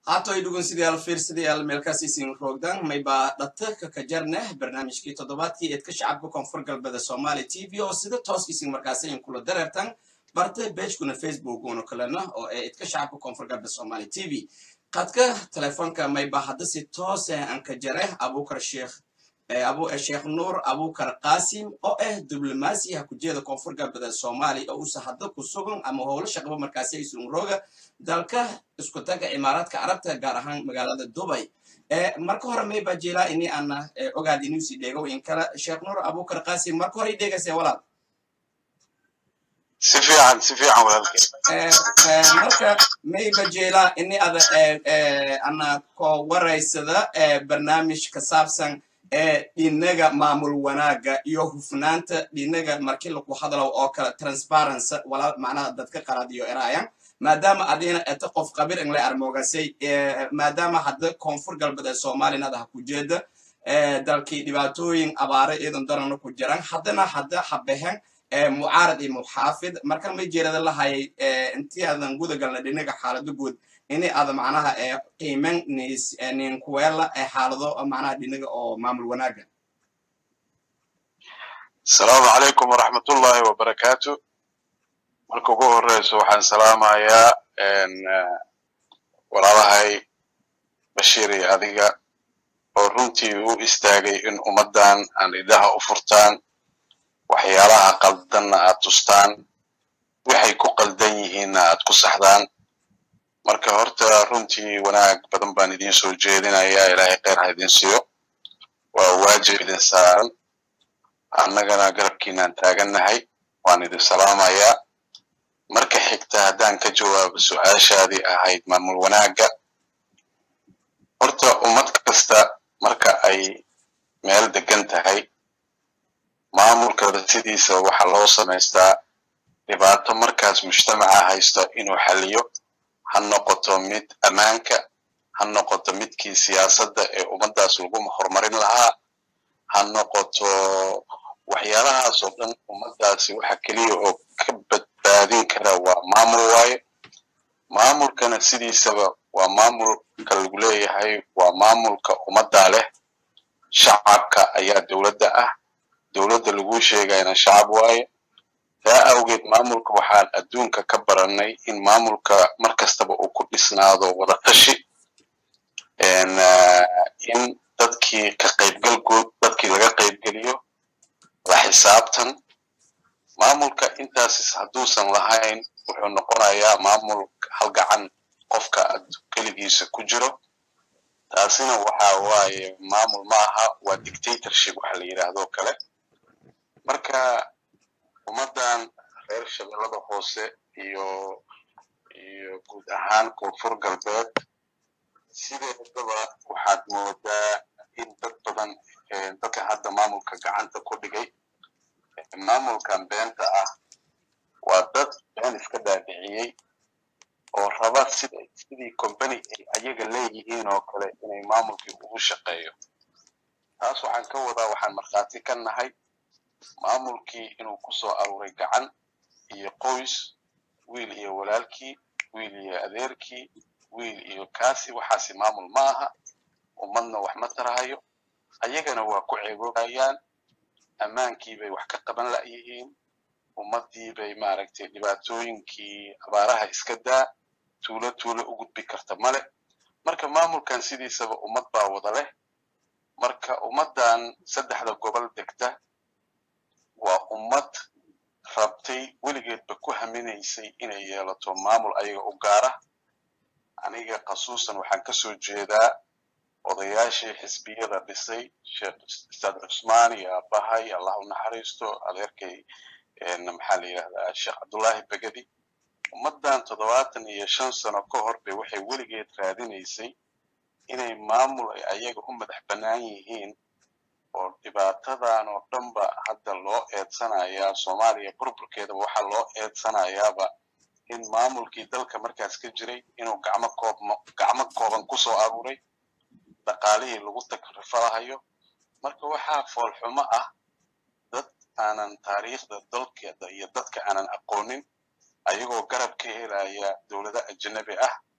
haatoy dhugunsidayaal fiirsadayaal meelkaas isin roogdan mayba dhata kakajarneh barnaamijkii toddobaadkii eedka shacabka koonfur galbeeda soomaali t v oo sida toos isin markaas in kula dareertan barta beejkuna facebook una kalena oo ee eedka shacabka koonfur galbeed soomaali t v qadka telefoonka mayba hadda si toose aan ka jare abukar sheekh sheekh nuur abukar qasim oo ah diblomaasiyaha kujeeda koonfur galbeed soomaaliya oo uusa hadda ku sugan ama howlo shaqaba markaasi isun rooga dalka isku taga imaaraadka carabta gaar ahaan magaalada dubay marka hore mayba jela ini ana ogaad inuusi dheego in kale sheekh nuur abukar qasim marka hore idheegase walaal si fiican si fiican walaalkay marka mayba jela ini ada ana ko waraysada barnaamij ka saabsan dhinaga maamul wanaaga iyo hufnaanta dhinaga markii lagu hadlo oo kale transparency walaal macnaha dadka qalaad iyo eraayan maadaama adina eta qof qabir inle armoogasay maadaama hadda koonfur galbeed ee soomaaliyana ada ha ku jeeda dalkii dhibaatooyin abaare iyadan darana ku jiran haddana hadda habehen mucaarad iyo muxaafid marka may jeerada lahayay intii aadan guda galna dhinaga xaalado guud ini ada macnaha qiimen ninkuweela xaalado macnaha dhinaga oo maamul wanaaga asalaamu calaykum waraxmatullaahi wabarakaatu marka ugu horeyso waxaan salaamayaa walaalahay bashiir iyo adiga oo runtii u istaagay in ummaddan aan idaha u furtaan waxyaalaha qaldanna aad tustaan waxay ku qaldan yihiinna aad ku saxdaan marka horta runtii wanaag badan baan idiin soo jeedinayaa ilaahay kheyr ha idin siiyo waa waajib idin saaran annagana garabkiinaan taagannahay waan idin salaamayaa marka xigta haddaan ka jawaabo su-aashaadii ahayd maamul wanaagga horta ummad kasta marka ay meel degan tahay maamulkada sidiisa waxaa loo samaystaa dhibaato markaas mujtamaca haysto inuu xaliyo ha noqoto mid ammaanka ha noqoto midkii siyaasadda ee ummaddaas lagu horumarin lahaa ha noqoto waxyaalahaas oo dhan ummaddaasi waxa keliya oo ka badbaadin kara waa maamul waaye maamulkana sidiisaba waa maamulka lagu leeyahay waa maamulka ummaddaa leh shacabka ayaa dowladda ah dowladda laguu sheegayna shacab waaye taa awgeed maamulka waxaan adduunka ka barannay in maamulka mar kastaba uu ku dhisnaado wadatashi in dadkii ka qaybgalgood dadkii laga qaybgeliyo la xisaabtan maamulka intaas hadduusan lahayn wuxuu noqonayaa maamul halgacan qofka keligiisa ku jiro taasina waxa waaye maamul ma aha waa dictatorship waxa la yidhaahdo kale marka ummaddan reer shabeellada hoose iyo iyo guud ahaan koonfur galbeed sideedaba waxaad moodaa in dad badan dadka hadda maamulka gacanta ku dhigay maamulkan beenta ah waa dad been iska daadiciyey oo raba sida sidii combany ay ayaga leeyihiin oo kale inay maamulkii ugu shaqeeyo taas waxaan ka wadaa waxaan markhaati ka nahay maamulkii inuu ku soo aruuray gacan iyo qoys wiil iyo walaalkii wiil iyo adeerkii wiil iyo kaasi waxaasi maamul ma aha ummadna wax ma tarahayo ayagana waa ku ceegoobayaan ammaankii bay wax ka qaban la'yihiin ummaddii bay maaragtay dhibaatooyinkii abaaraha iska daa tuulo tuulo u gudbi karta male marka maamulkan sidiisaba ummad baa wada leh marka ummaddan saddexda gobol degta waa ummad rabtay weligeedba ku haminaysay inay yeelato maamul ayaga u gaara aniga khasuusan waxaan ka soo jeedaa odayaashii xisbiyada dhisay sheekh ustaad cusmaan iyo aabbahay allah u naxariisto adeerkay maxaa la yidhahdaa sheekh cabdullaahi begedi ummaddan toddobaatan iyo shan sano ka hor bay waxay weligeed raadinaysay inay maamul ay ayaga u madax bannaan yihiin oo dhibaatadan oo dhanba hadda loo eedsanayaa soomaaliya burburkeedaba waxaa loo eedsanayaaba in maamulkii dalka markaas ka jiray inuu gacmo koob gacmo kooban ku soo aruuray dhaqaalihii lagu takrifalahayo marka waxaa foolxumo ah dad aanan taariikhda dalkeeda iyo dadka aanan aqoonin ayagoo garab ka helaya dowlado ajanabi ah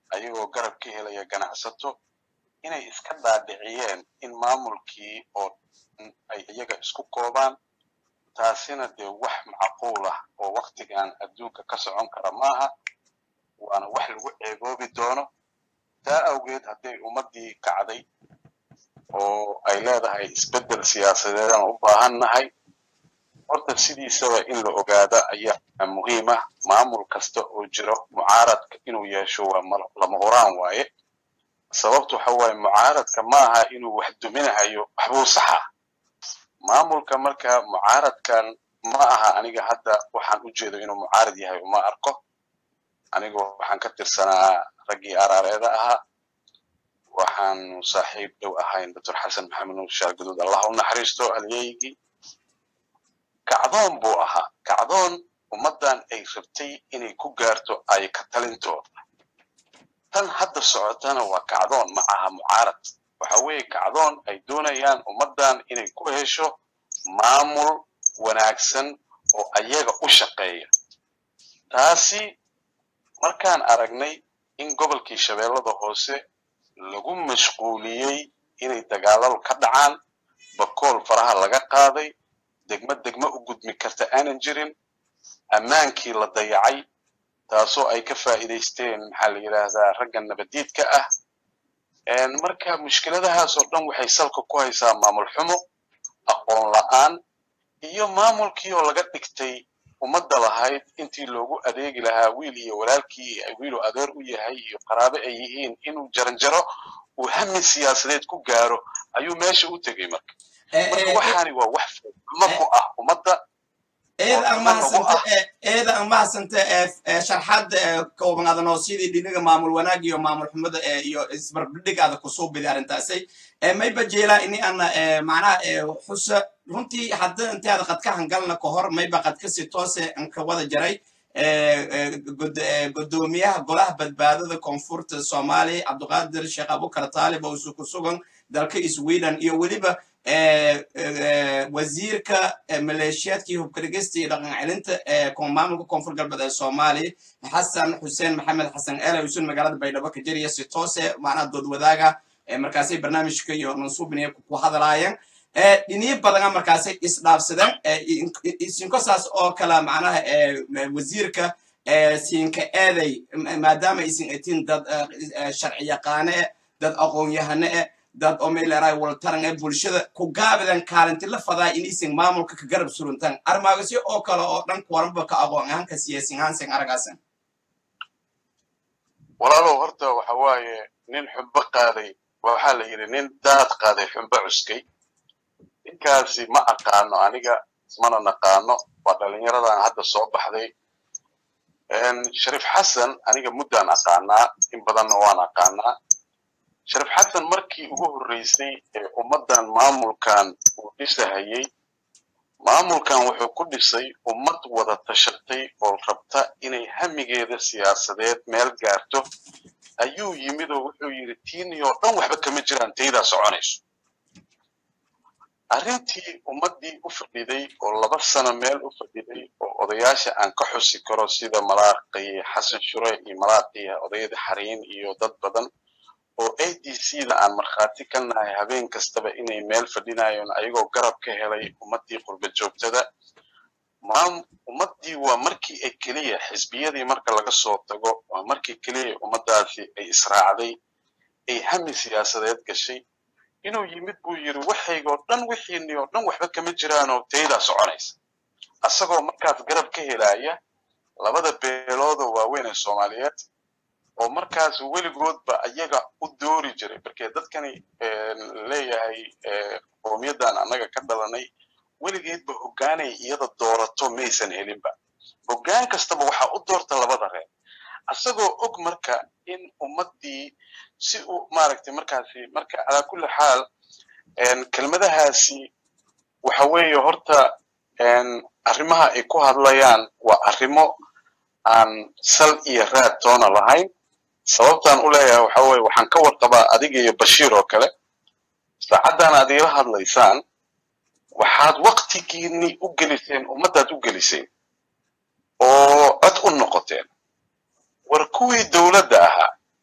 ayagoo garab ka helaya ganacsato inay iska dhaadhiciyeen in maamulkii oo ay iyaga isku koobaan taasina dee wax macquul ah oo waktigan adduunka ka socon kara maaha waana wax lagu ceeboobi doono taa awgeed hadday ummaddii kacday oo ay leedahay isbeddel siyaasadeedaan u baahan nahay horta sidiisaba in la ogaada ayaa muhiim ah maamul kasta oo jiro mucaaradka inuu yeesho waa lama huraan waaye sababtu waxa waaye mucaaradka maaha inuu wax duminahayo waxbuu saxaa maamulka marka mucaaradkan ma aha aniga hadda waxaan u jeedo inuu mucaarad yahay uma arko anigu waxaan ka tirsanaa raggii araareeda ahaa waxaanu saaxiib dhow ahayn doctor xasan maxamed nuur shaarguduud allah u naxariisto halyeygii kacdoon buu ahaa kacdoon ummaddan ay rabtay inay ku gaarto ay ka talintooda tan hadda socotana waa kacdoon ma aha mucaarad waxa weeye kacdoon ay doonayaan ummaddan inay ku hesho maamul wanaagsan oo ayaga u shaqeeya taasi markaan aragnay in gobolkii shabeellada hoose lagu mashquuliyey inay dagaaladu ka dhacaan bakool faraha laga qaaday degmo degmo u gudmi karta aanan jirin ammaankii la dayacay taasoo ay ka faa'iidaysteen maxaa la yidhaahdaa ragga nabadiidka ah marka mushkiladahaas oo dhan waxay salka ku haysaa maamul xumo aqoon la'aan iyo maamulkii oo laga dhigtay ummadda lahayd intii loogu adeegi lahaa wiil iyo walaalkii wiilu adeer u yahay iyo qaraabo ay yihiin inuu jaranjaro uu hami siyaasadeed ku gaaro ayuu meesha u tegey marka marka waxaani waa wax ma ku ah ummadda eeda aan mahadsanta sharxadda koobanaadanoo sidii dhinaga maamul wanaag iyo maamul xumada iyo isbarbidhigaada kusoo bidi arrintaasay mayba jeelaa ini ana macnaha xusa runtii hadda inteada qadka hangalna ka hor mayba qadkasi toose anka wada jaray godoomiyaha golaha badbaadada koonfurta soomaaliya cabdiqaadir sheekh abukar taalib oo isu ku sugan dalka sweden iyo weliba wasiirka maleeshiyaadkii hubkarigista iyo dhaqan celinta maamulka koonfur galbeed ee soomaaliya xasan xuseen maxamed xasan eela usun magaalada baydhabo ka jariya si toose macnaha dood wadaaga markaasay barnaamijka iyo mansuubinaya ku hadalaayeen dhiniyo badana markaasay isdhaafsadeen isinkosaas oo kale macnaha wasiirka siinka eeday maadaama aysan atin dad sharci yaqaane eh dad aqoon-yahane eh dad oo meeleeraay waltaran ee bulshada ku gaabidan kaalinti la fadaa inaysan maamulka ka garab suruntaan armaagasyo oo kale oo dhan kuwaranba ka aqoon ahaanka siyaasin ahaansan aragaasan walaalow horta waxa waaye nin xumbo qaaday waxaa la yidhi nin daad qaaday xumbo cuskay ninkaasi ma aqaano aniga mana naqaano waa dhallinyaradan hadda soo baxday shariif xasan aniga muddaan aqaanaa in badanna waan aqaanaa shariif xasan markii ugu horreysay ee ummaddan maamulkan uu dhisahayey maamulkan wuxuu ku dhisay ummad wada tashatay oo rabta inay hamigeeda siyaasadeed meel gaarto ayuu yimid oo wuxuu yidhi tiinii oo dhan waxba kama jiraan taydaa soconayso arrintii ummaddii u fadhiday oo laba sano meel u fadhiday oo odayaasha aan ka xusi karo sida malaaqii xasan shure iyo malaaqii odayada xariin iyo dad badan oo a d c da aan markhaati ka nahay habeen kastaba inay meel fadhinayeen ayagoo garab ka helay ummaddii qurba joogtada ummaddii waa markii ay keliya xisbiyadii marka laga soo tago waa markii keliya ummaddaasi ay israacday ay hami siyaasadeed gashay inuu yimid buu yidhi waxaygoo dhan wixiinii oo dhan waxba kama jiraanoo taydaa soconaysa asagoo markaas garab ka helaya labada beeloodoo waaweyn ee soomaaliyeed oo markaas weligoodba ayaga u doori jiray markee dadkani leeyahay qowmiyaddan annaga ka dhalanay weligeedba hoggaanay iyada doorato maysan helinba hoggaan kastaba waxaa u doorta labada reer asagoo og marka in ummaddii si uu maaragtay markaasi marka calaa kulli xaal kelmadahaasi waxa weeye horta arrimaha ay ku hadlayaan waa arrimo aan sal iyo raad toona lahayn sababtaan u leeyahay waxa weeye waxaan ka warqabaa adiga iyo bashiir oo kale saacaddan aad iila hadlaysaan waxaad waktigiinni u geliseen ummaddaad u geliseen oo cod u noqoteen war kuwii dowladda ahaa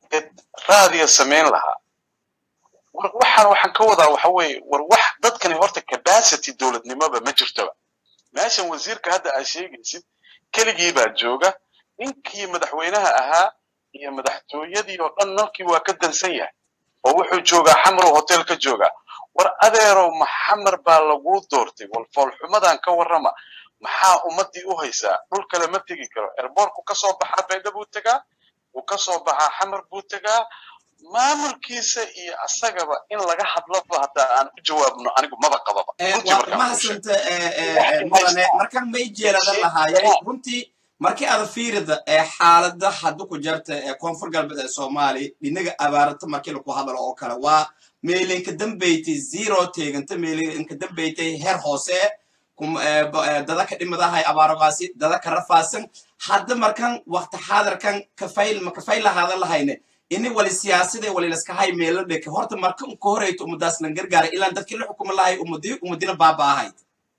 raadiya samayn lahaa war waxaan waxaan ka wadaa waxa weeye war wax dadkani horta capacity dowladnimoba ma jirtoba meeshan wasiirka hadda aad sheegaysid keligii baa jooga ninkii madaxweynaha ahaa iyo madaxtooyadii oo dhan nalkii waa ka dansan yahay oo wuxuu joogaa xamrow hotel ka joogaa war adeerow maxamar baa laguu doortay wal foolxumadan ka warrama maxaa ummaddii u haysaa dhul kale ma tegi karo erboorku ka soo baxaa baydha buu tegaa wuu ka soo baxaa xamar buu tegaa maamulkiisa iyo asagaba in laga hadlaba haddaa aan u jawaabno anigu maba qababa runtii waa markaan kuu sheego mahadsantae mudane markan may jeeladan lahaayay runtii markii aad fiirida ee xaalada haddu ku jarta ee koonfur galbeed ee soomaaliya dhinaga abaarata markii laku hadalo oo kale waa meelinka dambaytay zero teeganta meelinka dambaytay heer hoose kum- ee ba- ee dada ka dhimadahay abaaragaasi dada ka rafaasan hadda markan waqti xaadirkan kafayl ma kafayl lahaadan lahayne ini wali siyaasada wali laska hay meelo dheke horta marka unka horeyto ummadaas lan gargaaray ilaan dadkii la xukuma lahay ummadi ummadina baaba'ahayd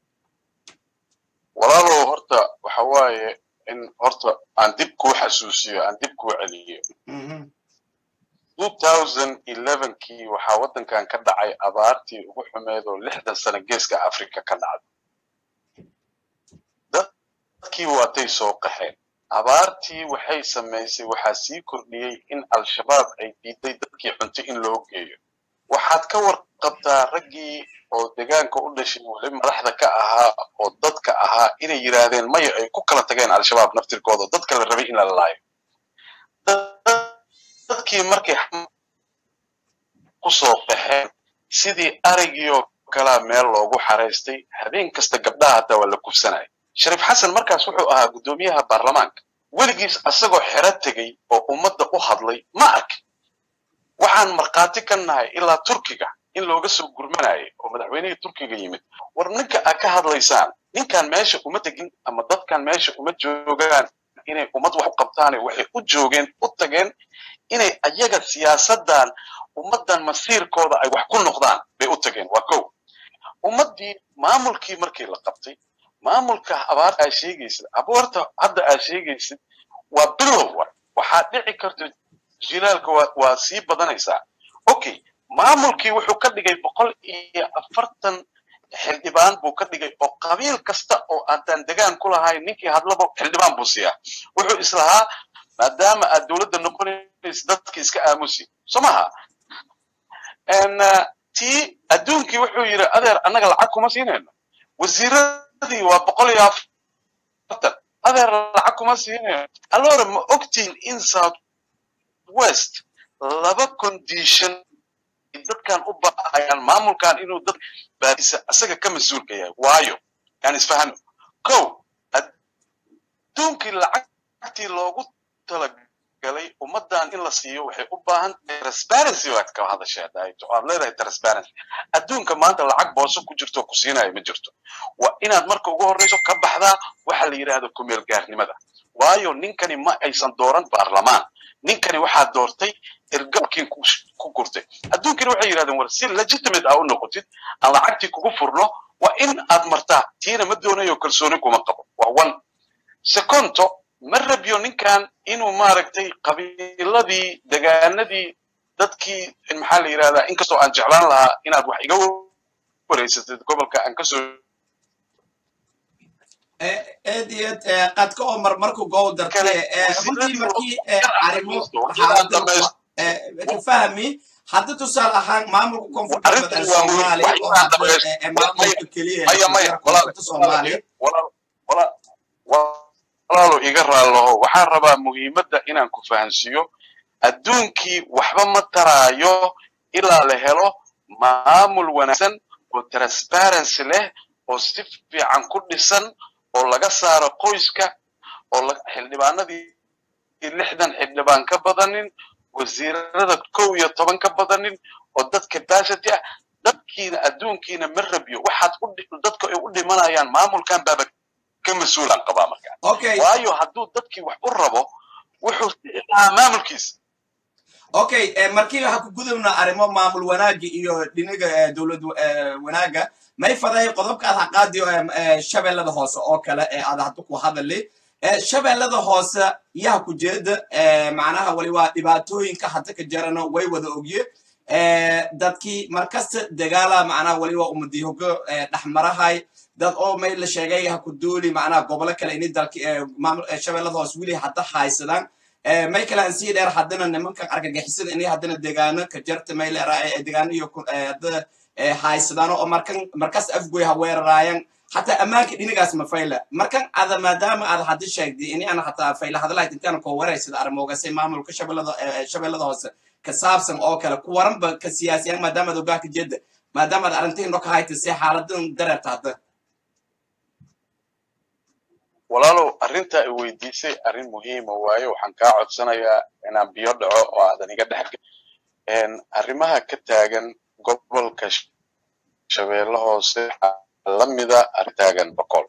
walaalow horta waxa waaye in horta aan dib kuu xasuusiyo aan dib kuu celiyo Mhm. 2011kii waxaa waddankan ka dhacay abaartii ugu xumeed oo lixdan sano geeska afrika ka dhacday dadkii waatay soo qaxeen abaartii waxay samaysay waxaa sii kordhiyey in al-shabaab ay diiday dadkii cunto in loo geeyo waxaad ka warqabtaa raggii oo deegaanka u dhashay weli madaxda ka ahaa oo dadka ahaa inay yidhaahdeen maya ay ku kala tageen al-shabaab naftirkooda oo dadka la rabay in la laayo dadkii markay ku soo qaxeen sidii arigii oo kalaa meel loogu xaraystay habeen kasta gabdhaha hataa waa la kufsanaya shariif xasan markaas wuxuu ahaa guddoomiyaha baarlamaanka weligiis asagoo xero tegey oo ummadda u hadlay ma ark waxaan markhaati ka nahay ilaa turkiga in looga soo gurmanayay oo madaxweynihii turkiga yimid war ninka aad ka hadlaysaan ninkan meesha uma tegin ama dadkan meesha uma joogaan inay ummad wax u qabtaane waxay u joogeen u tageen inay ayaga siyaasaddan ummaddan masiirkooda ay wax ku noqdaan bay u tageen waa kow ummaddii maamulkii markii la qabtay maamulka abaarta aad sheegaysid abaarta hadda aad sheegaysid waa bilow wa waxaa dhici karta jilaalka waa, waa sii badanaysaa okay maamulkii wuxuu ka dhigay boqol iyo afartan xildhibaan buu ka dhigay oo qabiil kasta oo aadaan degaan ku lahayn ninkii hadlaba xildhibaan buu siiyaa wuxuu islahaa maadaama aad dowladda noqonaysa dadki iska aamusi soo maha n tii adduunkii wuxuu yidhi adeer annaga lacag kuma siinayno wasiiradii waa boqol iyo afartan adeer lacag kuma siinayno allora ma ogtiin in south west laba condition dadkan u baahayaan maamulkan inuu dad baadisa asaga ka mas-uulka yahay waayo yani isfahano kow adduunkii lacagtii loogu talagalay ummaddan in la siiyo waxay u baahan transparency baad ka hadashay daaito aad leedahay transparency adduunka maanta lacag booso ku jirto ku siinaya ma jirto waa inaad marka ugu horreyso ka baxdaa waxa la yidhaahdo kumeel gaarnimada waayo ninkani ma aysan dooran baarlamaan ninkani waxaa doortay ergalkii ku gurtay adduunkani waxay yidhahdeen war si legitimate aa u noqotid aan lacagtii kugu furno waa in aad martaa tiina ma doonayo kalsooni kuma qabo waa one secondo ma rabyo ninkan inuu maaragtay qabiiladii degaanadii dadkii maxaa la yidhahdaa inkastoo aan jeclaan lahaa inaad wax iga wareysatid gobolka aan kasoo aad iyo aad qadka oo mar markuu gow dartay runtii markii arrimo xaalada ka fahmi hadda tusaale ahaan maamulka koonfurta badan soomaaliya oo hadda maamulka keliya ee soomaaliya walaalo iga raalloho waxaan rabaa muhiimadda inaan ku fahansiiyo adduunkii waxba ma taraayo ilaa la helo maamul wanaagsan oo transparency leh oo si fiican ku dhisan oo laga saaro qoyska oo xildhibaanadii lixdan xildhibaan ka badanin wasiirada kow iyo toban ka badanin oo dad capacity ah dadkiina adduunkiina ma rabyo waxaad dadka ay u dhimanayaan maamulkan baaba ka mas-uulaan qabaa markaa waayo hadduu dadkii wax u rabo wuxuu siixaa maamulkiisa okay markii waxaa ku gudubna arrimo maamul wanaagi iyo dhinaga dowlad wanaaga may faday qodobka aad haqaadi shabeellada hoose oo kale ee aad hadda ku hadali shabeellada hoose yaha ku jeeda macnaha wali waa dhibaatooyinka hadda ka jarana way wada ogye dadkii markasta dagaala macnaha wali waa umadihogo dhexmarahay dad oo may la sheegay ha ku duuli macnaha gobolo kale ini dalki shabeellada hoose weli hadda haysadaan may kale aan sii dheer haddana nimankan argagixisada inay haddana degaano ka jarta may leeraa degaano iyo hadda haysadaano oo markan markas afgoy ha weeraraayan حتى أماكن إني قاس مفايلة مركان هذا ما دام هذا حد الشيء دي إني أنا حتى فايلة هذا لا يتنتهي كورة يصير أرموجا سي معمول كشبل هذا شبل هذا هوس كساب سن أو كلا كورم بكسياسي ما دام هذا قاك جد ما دام هذا أنتين رك هاي تسي حالة درت هذا walaalow arrinta ay weydiisay arrin muhiima waaye waxaan kaa codsanayaa inaan biyo dhaco oo aadan iga dhex arrimaha ka taagan gobolka shabeelle hoose lamida artaagan boqol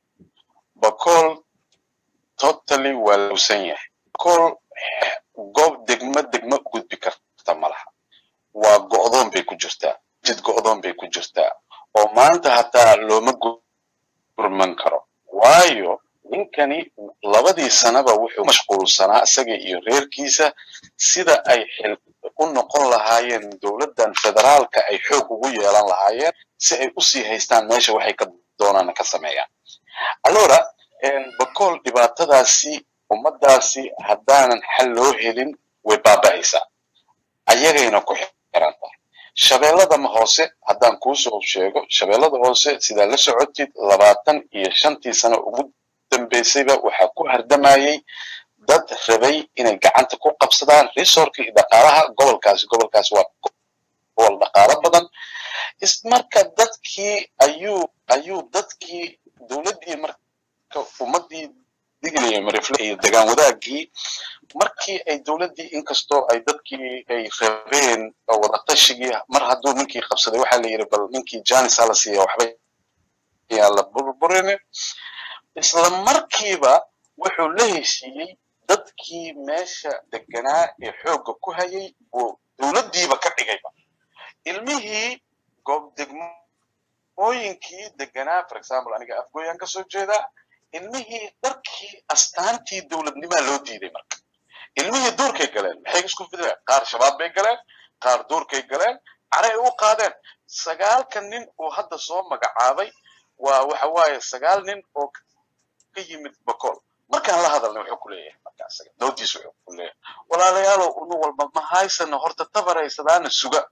boqol totally waa lowsan yahay boqol goob degmo degmo u gudbi karta malaha waa go'doon bay ku jirtaa jid go'doon bay ku jirtaa oo maanta hataa looma gurman karo waayo ninkani labadii sanaba wuxuu mashquulsanaa isaga iyo reerkiisa sida ay xil u noqon lahaayeen dowladdan federaalka ay xoog ugu yeelan lahaayeen si ay usii haystaan meesha waxay ka doonaan ka sameeyaan allora bakool dhibaatadaasi ummadaasi haddaanan xal loo helin way baaba'aysaa ayagayna ku xiran tahay shabeelladama hoose haddaan kuusoo sheego shabeellada hoose sidaa la socotid labaatan iyo shantii sano ugu dambaysayba waxaa ku hardamayey dad rabay inay gacanta ku qabsadaan resorka iyo dhaqaalaha gobolkaasi gobolkaasi waa gobol dhaqaalo badan ismarka dadkii ayuu ayuu dadkii dowladdii marka ummaddii diglaya marifle iyo degaan wadaagii markii ay dowladdii inkastoo ay dadkii ay rabeen wadatashigii mar hadduu ninkii qabsaday waxaa la yidhi bal ninkii janis hala siiya waxba yaan la burburini isla markiiba wuxuu la heshiiyey dadkii meesha deganaa ee xoogga ku hayay buu dowladdiiba ka dhigayba ilmihii goob degmooyinkii deganaa for example aniga afgooyaan ka soo jeedaa ilmihii dharkii astaantii dowladnimaa loo diiday marka ilmihii duurkay galeen maxay isku fideen qaar shabaab bay galeen qaar duurkay galeen caray u qaadeen sagaalka nin uu hadda soo magacaabay waa waxa waaye sagaal nin oo ka yimid bakool markaan la hadalnay wuxuu ku leeyahay marka asaga doodiis wuxuu ku leeyahay walaalayaalow unu walba ma haysano horta tabaraysadaana suga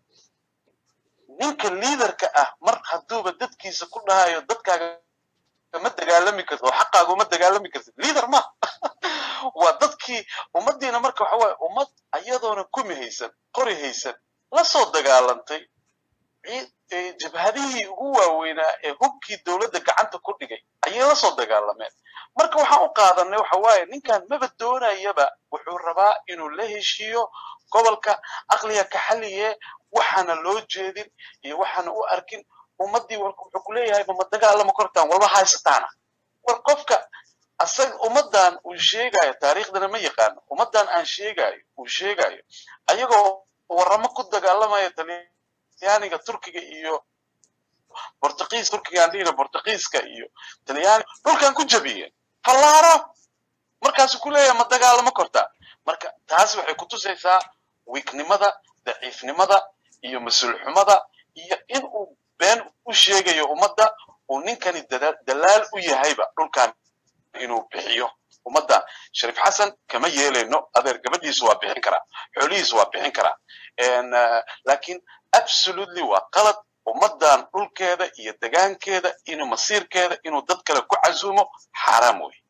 ninka liidarka ah mar hadduuba dadkiisa ku dhahayo dadkaaga ma dagaalami kartid oo xaqaaga uma dagaalami kartid liidar ma waa dadkii ummaddiina marka waxa waaye ummad ayadoona kumi haysan qori haysan la soo dagaalantay jabhadihii ugu waaweynaa ee hubkii dowladda gacanta ku dhigay ayay la soo dagaalameen marka waxaan u qaadanay waxa waaye ninkan maba doonayaba wuxuu rabaa inuu la heshiiyo gobolka aqliga ka xaliye waxaana loo jeedin iyo waxaana u arkin ummaddii wuxuu ku leeyahay mama dagaalama kortaan walba haysataana war qofka asaga ummaddan uu sheegayo taariikhdana ma yaqaano ummaddan aan sheegayo uu sheegayo ayagoo waramo ku dagaalamaya talyaaniga turkiga iyo bortugiis turkiga aan dhihina bortugiiska iyo talyaani dhulkan ku jabiyeen fallaaro markaasuu ku leeyahay ma dagaalama kortaa marka taas waxay kutusaysaa wiignimada daciifnimada iyo mas-uul xumada iyo in uu been u sheegayo ummadda uu ninkani dalaal u yahayba dhulkan inuu bixiyo ummadda shariif xasan kama yeelayno adeer gabadhiisu waa bixin karaa xoolihiisu waa bixin karaa laakiin absolutely waa qalad ummaddan dhulkeeda iyo degaankeeda inuu masiirkeeda inuu dad kale ku casuumo xaaraam wey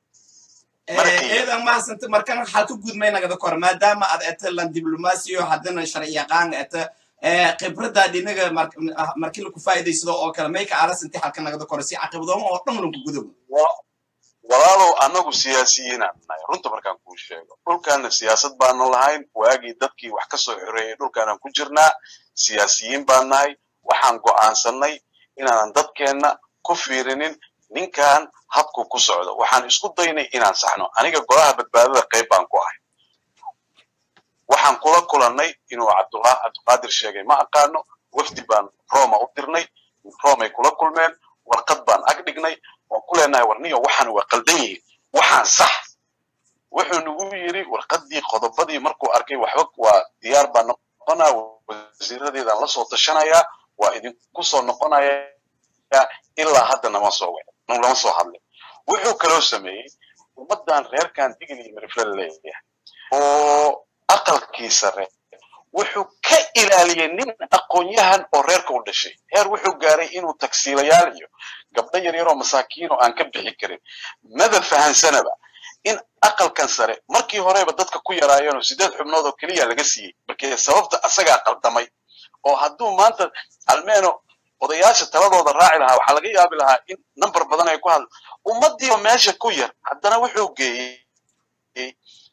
eedan mahasanta markan waxaa ka gudmay nagada kor maadaama aad eta lan diblomaasiyo haddana sharci yaqaan eta khibrada dhinaga markii laku faa'iidaysado oo kale mayka alasanti halka nagada kor si caqibadooma oo dhan lanku gudobo walaalow annagu siyaasiyiinaan nahay runta markaan kuu sheego dhulkaana siyaasad baanu lahayn waagii dadkii wax ka soo xoreeyey dhulkaanaan ku jirnaa siyaasiyiin baan nahay waxaan go'aansannay inaanan dadkeenna ku fiirinin ninkan habku ku socdo waxaan isku daynay inaan saxno aniga golaha badbaadada qayb baan ku ahay waxaan kula kulannay inuu cabdullah cabdiqaadir sheegay ma aqaano wafdi baan roma u dirnay romay kula kulmeen warqad baan ag dhignay waan ku leenahay warniyo waxaan waa qaldan yihiin waxaan sax wuxuu nagu yidhi warqaddii qodobadii markuu arkay waxba waa diyaar baa noqonaa wasiiradeedaan la soo tashanayaa waa idinku soo noqonayaa ilaa hadda nama soo wicin lama soo hadlin wuxuu kaloo sameeyey ummaddan reerkan digil iyo mirifle leeyahay oo aqalkii sare wuxuu ka ilaaliyey nin aqoon-yahan oo reerka u dhashay heer wuxuu gaaray inuu tagsiilayaal iyo gabdho yaryaroo masaakiin oo aan ka bixi karin maba fahansanaba in aqalkan sare markii horeba dadka ku yaraayeenoo sideed xubnood oo keliya laga siiyey markee sababta asagaa qaldamay oo hadduu maanta almeeno odayaasha taladooda raaci lahaa waxaa laga yaabi lahaa in number badan ay ku hadla ummadiiba meesha ku yar haddana wuxuu geeyey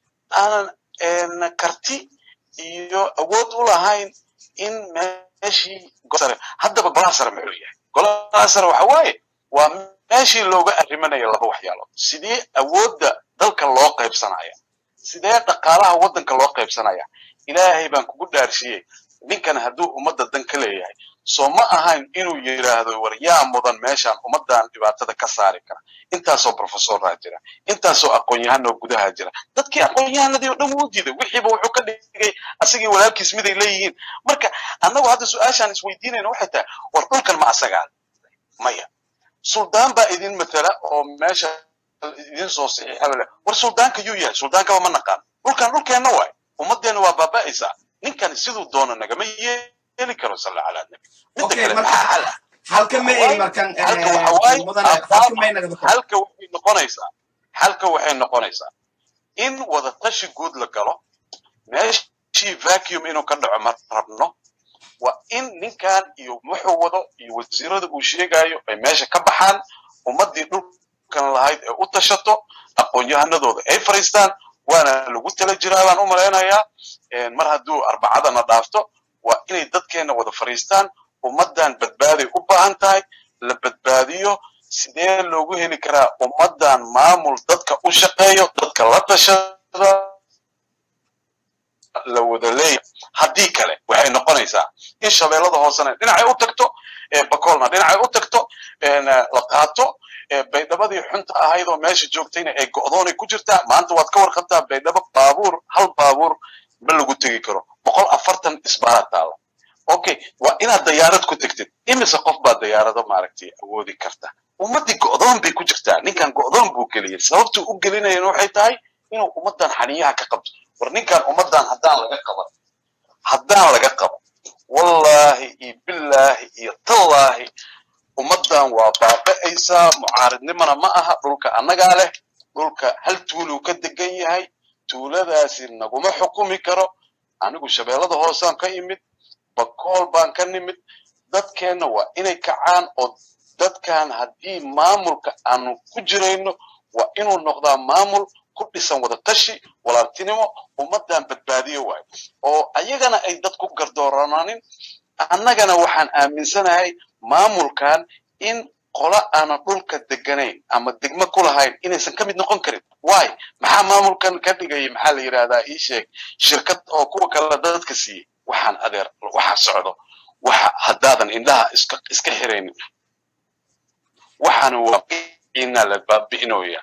aanan karti iyo awood u lahayn in meeshii sare haddaba golaha sare muxuu yahay golaha sare waxa waaye waa meeshii looga arrimanaya laba waxyaalood sidee awoodda dalka loo qaybsanaya sidee dhaqaalaha waddanka loo qaybsanaya ilaahay baan kugu dhaarshiyey ninkan hadduu ummadda dan ka leeyahay soo ma ahayn inuu yidhaahdo war yaa mudan meeshaan ummaddan dhibaatada ka saari kara intaasoo professoraa jira intaasoo aqoon-yahanoo gudaha jira dadkii aqoon-yahanadii oo dhan wuu diiday wixiiba wuxuu ka dhigay asagii walaalkiis miday leeyihiin marka annagu hadda su-aashaan isweydiinayna waxay tahay war dhulkan ma asagaa maya suldaan baa idin matala oo meesha idin soo saxiixaba war suldaanka yuu yahay suldaankaba ma naqaan dhulkan dhulkeenna waay ummaddeena waa baaba'aysaa ninkan siduu doona nagama yeeli karo salla calaa nabi midda kale maxaa xal ah halka ma ey markan halka waxa waaye mudane halka may nagada kor halka waxay noqonaysaa halka waxay noqonaysaa in wada tashi guud la galo meeshii vacuum inuu ka dhaco ma rabno waa in ninkan iyo wuxuu wado iyo wasiirada uu sheegayo ay meesha ka baxaan ummaddii dhulkan lahayd ee u tashato aqoon-yahanadooda ay fariistaan waana lagu tala jiraa baan u malaynayaa mar hadduu arbacadana dhaafto waa inay dadkeenna wada fariistaan ummaddan badbaaday u baahan tahay la badbaadiyo sidee loogu heli karaa ummaddan maamul dadka u shaqeeyo dadka la tashada la wada leeyahay haddii kale waxay noqonaysaa in shabeellada hoosena dhinacay u tagto bakoolna dhinacay u tagto la qaato baydhabadii xunta ahayd oo meesha joogtayna ay go'doonay ku jirtaa maanta waad ka warqabtaa baydhabo baabuur hal baabuur ma lagu tegi karo boqol afartan isbaara taala okay waa inaad dayaarad ku tegtid imise qof baa dayaarado maaragtay awoodi karta ummaddii go'doon bay ku jirtaa ninkan go'doon buu geliyey sababtuu u gelinayana waxay tahay inuu ummaddan xaniyaha ka qabto war ninkan ummaddan haddaan laga qaban haddaan laga qaban wallaahi iyo billaahi iyo tallaahi ummaddan waa baaba'aysaa mucaaridnimana ma aha dhulka annagaa leh dhulka hal tuuluu ka degan yahay tuuladaasi naguma xukumi karo anigu shabeellada hoosaan ka imid bakool baan ka nimid dadkeenna waa inay kacaan oo dadkan haddii maamulka aanu ku jirayno waa inuu noqdaa maamul ku dhisan wada tashi walaaltinimo ummaddan badbaadiyo waayo oo ayagana ay dad ku gardoorananin annagana waxaan aaminsanahay maamulkan in qola aanan dhulka deganayn ama degmo ku lahayn inaysan ka mid noqon karin waay maxaa maamulkan ka dhigaya maxaa la yidhahdaa ii sheeg shirkad oo kuwa kale dadka siiyey waxaan adeer waxa socdo waxa haddaadan indhaha iska iska xiraynin waxaana waa inaa la baabi'inooya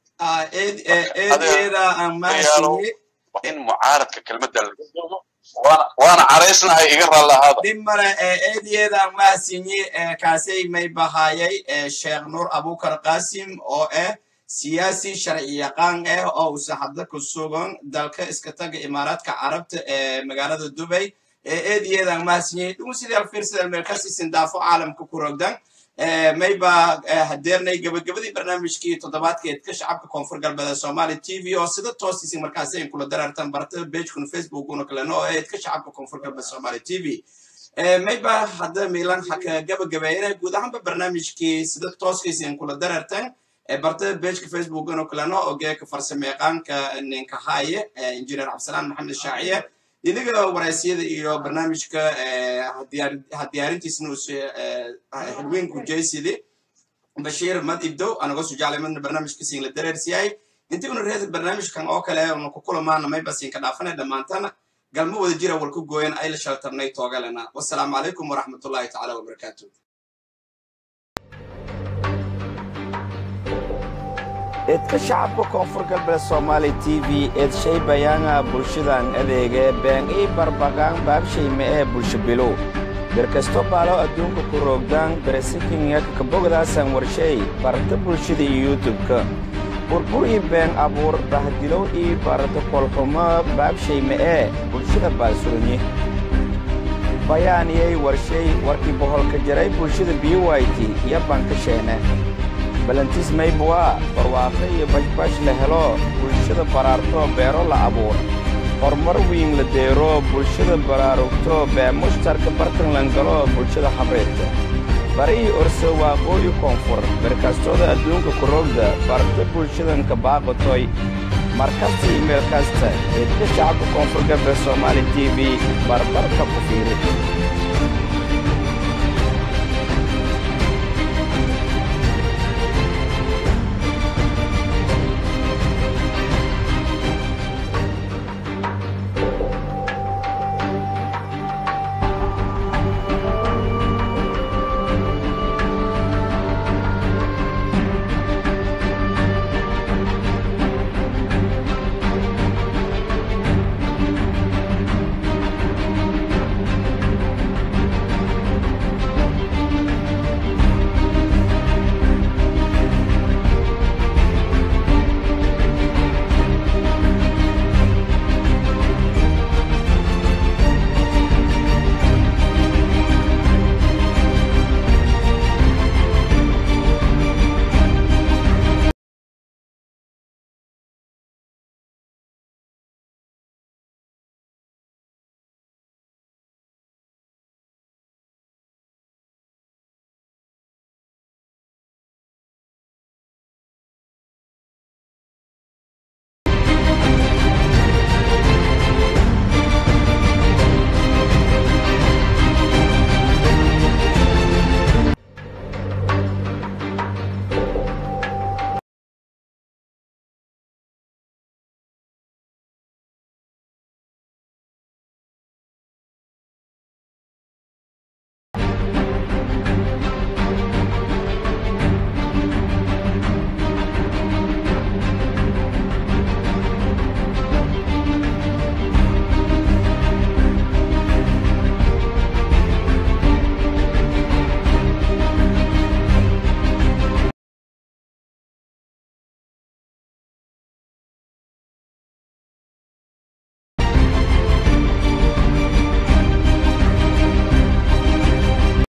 eedeeda aan mahadsiiye in mucaaradka kelmadda laga doodo waana waana caraysnahay iga raalahaada dhib male eedeeda aan mahadsiiye kaasay may bahaayay sheekh nuur abukar qasim oo ah siyaasi sharci yaqaan ah oo uu saxabda ku sugan dalka iska taga imaaraadka carabta ee magaalada dubay eedeeda aan mahadsiiye dhugun sidii alfiirsada meelkasiisin daafo caalamka ku rogdan mayba hadeernay gabagabadii barnaamijkii toddobaadkeed ka shacabka koonfur galbeed soomaali t v oo sida toosisin markaasi ay kula darartan bartada bagekun facebookuna kalena oo ahayd ka shacabka koonfur galbeed soomaali t v mayba hadda milan haka gabagabeeyana guud ahaanba barnaamijkii sida tooskiisin kula darartan bartada bageka facebookuna kalena oo geeka farsameeqaanka ninka haaye injineer cabdisalaan maxamed shaaciye inaga waraysyada iyo barnaamijka hadiyaarintiisna xilweynku jaysidi bashiir mad ibdow anago sujaclay madna barnaamijka siin la dareersiyay intii una reeda barnaamijkan oo kale una ku kulamaana mayba siin ka dhaafana dhammaantana galmo wada jira wal ku gooyan ay la shaltarnay toogalena wasalaamu calaykum waraxmatullahi tacaala wabarakaatu eedka shacabka koonfur galbeed soomaali t v eed shay bayaanga bulshadan adeege been ii barbaqaan baabshayme ee bulsho bilow berkasto baalo adduunka ku roogdaan beresikinga kakabogdaasan warshay barata bulshada iyo yutubka burbur ii been abuur bahdilow ii barata kolxumo baabshayme ee bulshada baalsuranyi bayaaniyay warshay warkii boholka jaray bulshada biyuwayti iyo bankasheene balantiis maybwaa barwaaqo iyo bashbash la helo bulshada baraarto beero la abuur horumar wiin la deero bulshada baraarugto bee mushtarka bartan langalo bulshada habreedka barihii orso waaqooyi koonfur berkastooda adduunka kurogda barta bulshadanka baaqatoy markasta iyo meel kasta eedka shacabka koonfur galbeed soomaali t v barbarka ku fiiri